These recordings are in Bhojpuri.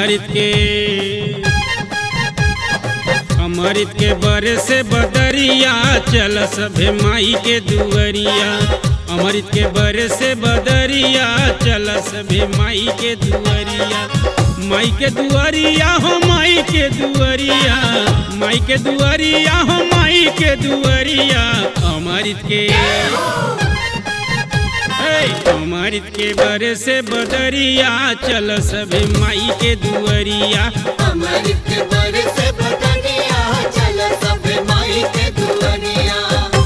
अमृत के अमृत के बरे से बदरिया चल सभे माई के दुअरिया अमृत के बरे से बदरिया चल सभे माई के दुअरिया माई के दुअरिया हो माई के दुअरिया माई के दुअरिया हो माई के दुअरिया अमृत के हे, अमृत के बरे से बदरिया चल सभे माई के दुअरिया अमृत के बरसे बदनिया चल सब माई के दुनिया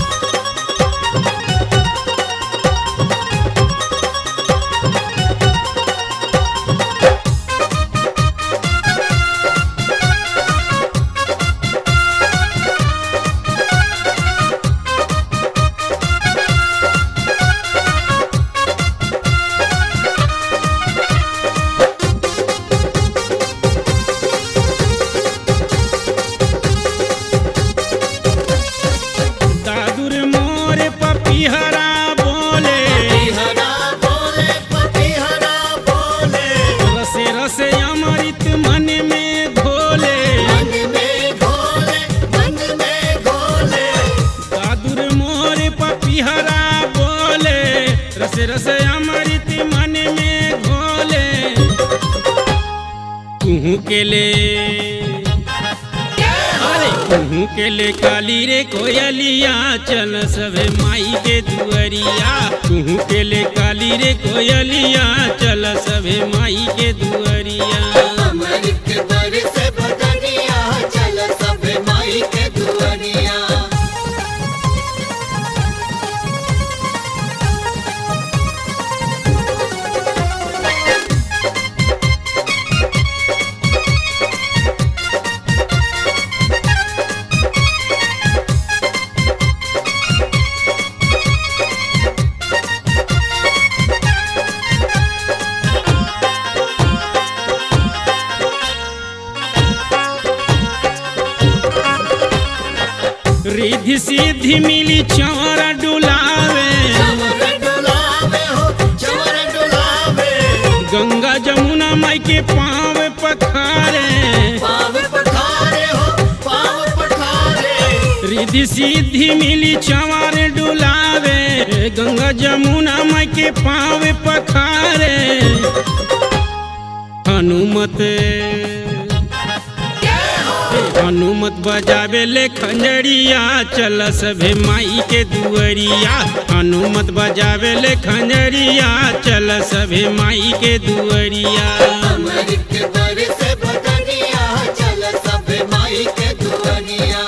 दादुर मोर पपिहरा बोले हरा बोले पति हरा बोले रसे रसे अमृत मन में घोले मन में घोले मन में घोले दादुर मोर पपिहरा बोले रसे रसे अमृत मन में घोले कुहू के ले अरे कुहू के ले काली रे कोयलिया चल सभे माई के दुअरिया कुहू के ले काली रे कोयलिया चल सभे माई के दुअरिया अमृत के बरसे बदनिया चल सब माई के दुनिया रिद्धि सिद्धि मिली चौर डुलावे चवर डुलावे हो चवर डुलावे गंगा जमुना माई के पाँव पखारे पाव पठारे हो पाव पठारे रिद्धि सिद्धि मिली चंवर डुलावे गंगा जमुना माई के पाँव पखारे हनुमत हनुमत बजावे ले खंजरिया चल सभे माई के दुअरिया हनुमत बजावे ले खंजरिया चल सभे माई के दुअरिया अमृत के बरसे बदनिया चल सब माई के दुनिया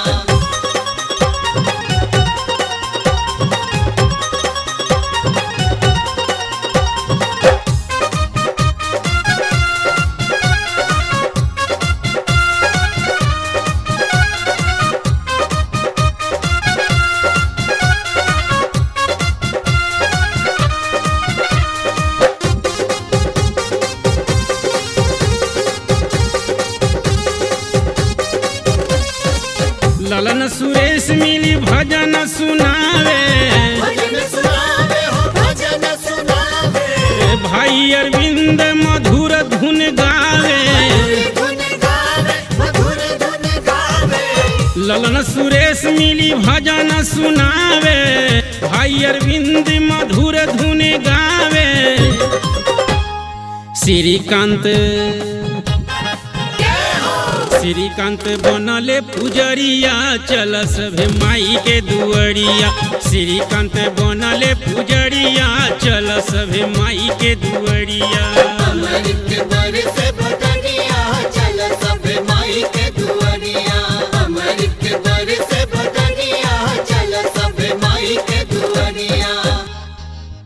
ललन सुरेश मिली भजन सुनावे भजन सुनावे हो भजन सुनावे भाई अरविंद मधुर धुन गावे धुन गावे मधुर धुन गावे ललन सुरेश मिली भजन सुनावे भाई अरविंद मधुर धुन गावे श्रीकांत श्रीकांत बनले पुजरिया चल सभे माई के दुअरिया श्रीकांत बनले पुजरिया चल सभे माई के दुअरिया अमृत के बरसे बदनिया